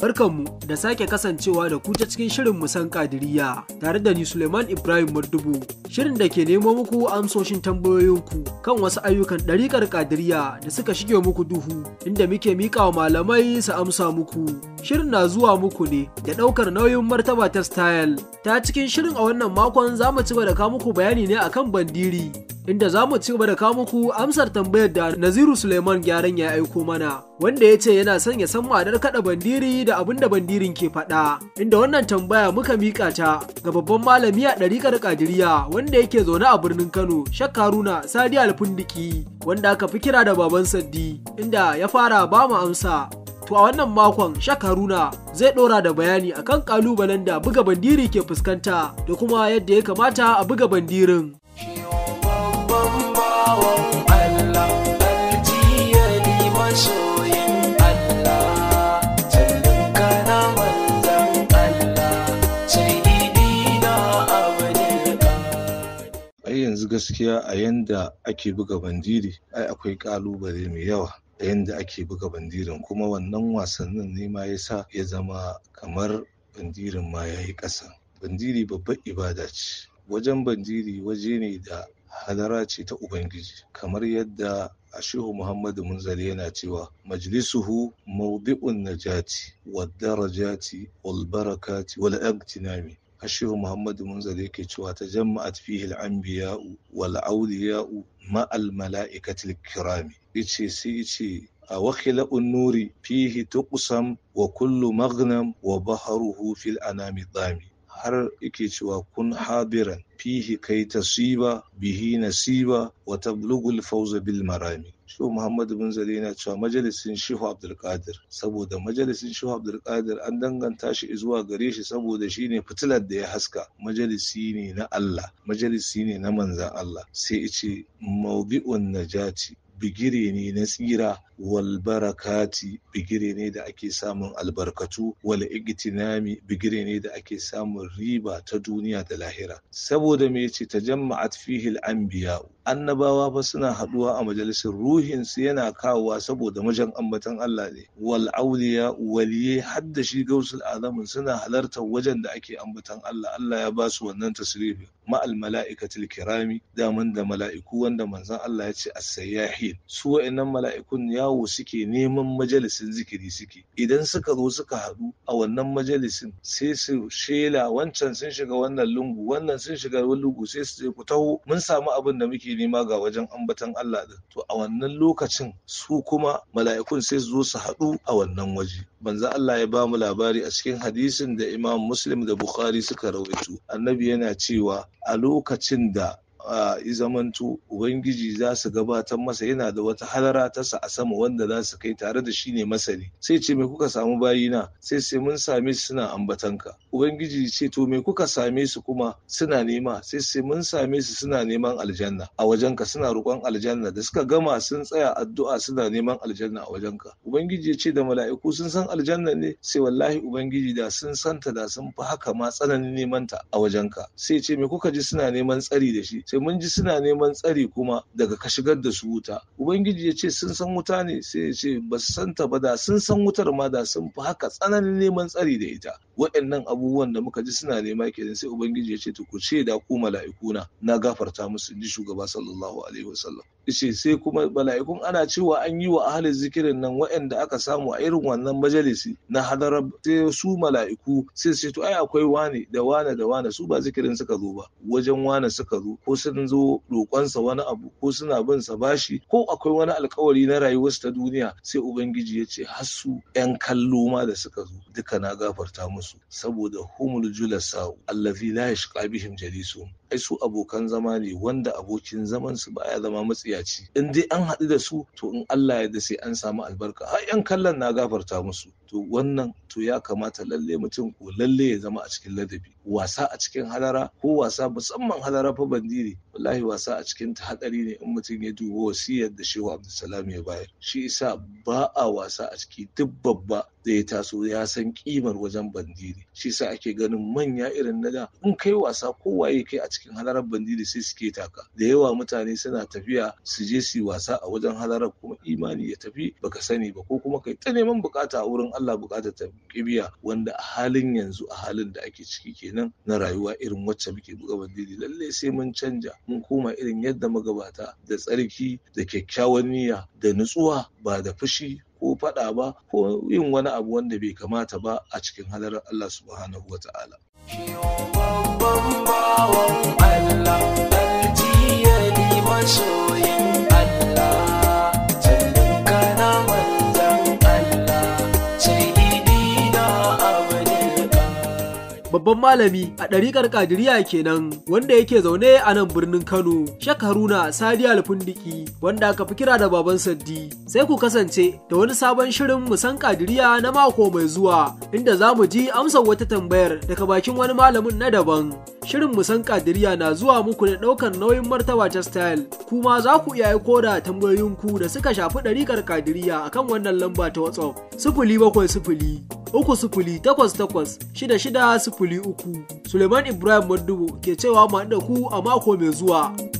Barkanmu da sake kasancewa da ku ta cikin shirin musan kadiriya tare da ni Suleiman Ibrahim Madubu. Shirin da ke nemo muku amsoshin tambayoyinku kan wasu ayyukan ɗariƙar kadiriya da suka shige muku duhu inda muke miƙa wa malamai su amsa muku. Shirin na zuwa muku ne da ɗaukar nauyin martaba ta style. Ta cikin shirin a wannan makon za mu ci da kawo muku bayani ne akan bandiri. Inda za mu ci gaba da kawo muku amsar tambayar da Naziru Suleiman gyaran ya aiko mana, wanda ya ce yana son ya san ma'anar kaɗa bandiri da abin da bandirin ke faɗa. Inda wannan tambaya muka miƙa ta ga babban malami a ɗariƙar Kadiriya wanda yake zaune a birnin Kano, Shak Haruna Sadi Alfundiki, wanda aka fi kira da baban Saddi, inda ya fara ba mu amsa To a wannan makon Shak Haruna zai ɗora da bayani akan ƙalubalen da buga bandiri ke fuskanta da kuma yadda ya kamata a buga bandirin. yanzu gaskiya a yanda ake buga bandiri ai akwai kalubale mai yawa a yanda ake buga bandirin kuma wannan wasannin ne ma ya sa ya zama kamar bandirin ma ya yi ƙasa bandiri babbar ibada ce wajen bandiri waje ne da hadara ce ta ubangiji kamar yadda ashehu muhammadu munzali yana cewa majlisuhu mawdi'un najati wad darajati wal barakati wal agtinami ashehu muhammadu munzali yake cewa ta jama'at fihi al-anbiya'u wal awliya'u ma'al mala'ikatil kirami yace sai yace a wakila nuri fihi tuqsam wa kullu maghnam wa baharuhu fil anami dami har yake cewa kun habiran fihi kai tasiba bihi nasiba wa tablughul fawza bil marami Shehu Muhammad bin Zali yana cewa majalisin Shehu Abdulkadir saboda majalisin Shehu Abdulkadir an danganta shi zuwa gare shi saboda shine fitilar da ya haska majalisi ne na Allah majalisi ne na manzan Allah sai ice mawdi'un najati bigire ne na tsira wal barakati bigire ne da ake samun albarkatu wal igtinami bigire ne da ake samun riba ta duniya da lahira saboda me yace tajamma'at fihi al anbiya annabawa fa suna haduwa a majalisar ruhin su yana kawowa saboda majan ambatan Allah ne wal awliya waliye hadda shi gausul azamin suna halartar wajen da ake ambatan Allah Allah ya ba su wannan tasrifi ma'al mala'ikatil kirami daman da mala'iku wanda manzon Allah ya ce as-sayyahin su wa'annan mala'ikun yawo suke neman majalisin zikiri suke idan suka zo suka haɗu a wannan majalisin sai su shela wancan sun shiga wannan lungu wannan sun shiga wani lungu sai su ce ku taho mun samu abin da muke nema ga wajen ambatan Allah din to a wannan lokacin su kuma mala'ikun sai su zo su haɗu a wannan waje banza Allah ya ba mu labari a cikin hadisin da Imam Muslim da Bukhari suka rawaito annabi yana cewa a lokacin da a zamanto ubangiji za su gabatar masa yana da wata halara tasa a sama wanda za su kai tare da shi ne masani sai ce me kuka samu bayina sai sai mun same su suna ambatanka ubangiji ce to me kuka same su kuma suna nema sai sai mun same su suna neman aljanna a wajenka suna roƙon aljanna da suka gama sun tsaya addu'a suna neman aljanna a wajenka ubangiji ya ce da mala'iku sun san aljanna ne sai wallahi ubangiji da sun santa da sun fi haka ma tsananin neman ta a wajenka sai ce me kuka ji suna neman tsari da shi sai mun ji suna neman tsari kuma daga ka shigar da su wuta ubangiji ya ce sun san wuta ne sai ya ce ba su santa ba da sun san wutar ma da sun fi haka tsananin neman tsari da ita waɗannan abubuwan da muka ji suna nema kenan sai ubangiji ya ce to ku ce da ku mala'ikuna na gafarta musu ji shugaba sallallahu alaihi wasallam ce sai kuma mala'ikun ana cewa an yi wa ahalin zikirin nan waɗanda aka samu a irin wannan majalisi na hadarar sai su mala'iku sai su to ai akwai wane da wane da wane su ba zikirin suka zo ba wajen wane suka zo ko sun zo roƙonsa wani abu ko suna bin sa bashi ko akwai wani alkawari na rayuwarsu ta duniya sai ubangiji ya ce har su ƴan kallo ma da suka zo duka na gafarta musu saboda humul julasa allazi la yashqa bihim jalisu ai su abokan zama ne wanda abokin zaman su baya zama matsiyaci in dai an haɗu da su to in Allah ya da sai an samu albarka har yan kallon na gafarta musu to wannan to ya kamata lalle mutum ko lalle ya zama a cikin ladabi wasa a cikin hadara ko wasa musamman hadara fa bandiri wallahi wasa a cikin ta hadari ne in mutum ya duba wasiyar da Shehu Abdulsalam ya bayar shi isa ba a wasa a ciki duk babba da ya taso ya san kimar wajen bandiri shi sa ake ganin manya irin na da in kai wasa kowaye kai a cikin cikin halarar bandiri sai suke taka da yawa mutane suna tafiya su je su yi wasa a wajen halarar kuma imani ya tafi baka sani ba ko kuma kai ta neman bukata a wurin Allah bukata ta kibiya wanda a halin yanzu a halin da ake ciki kenan na rayuwa irin wacce muke buga bandiri lalle sai mun canja mun koma irin yadda magabata da tsarki da kyakkyawan niyya da nutsuwa ba da fushi ko faɗa ba ko yin wani abu wanda bai kamata ba a cikin halarar Allah subhanahu wa ta'ala. babban bawan Allah aljiyari masoyin Allah sannan kana manzan Allah sai idina abdul babban malami a ɗariƙar ƙadiriya kenan wanda yake zaune a nan birnin Kano, Shek Haruna Sadi Alfundiki wanda aka fi kira da baban Saddi. Sai ku kasance da wani sabon shirin musan ƙadiriya na mako mai zuwa inda za mu ji amsar wata tambayar daga bakin wani malamin na daban. Shirin musan ƙadiriya na zuwa muku da ɗaukar nauyin martaba ta style. Kuma za ku iya aiko da tambayoyinku da suka shafi ɗariƙar ƙadiriya akan wannan lamba ta WhatsApp. Sifili bakwai sifili uku sifili takwas takwas shida shida sifili uku. Suleiman Ibrahim Madubu ke cewa mu haɗu da ku a mako mai zuwa.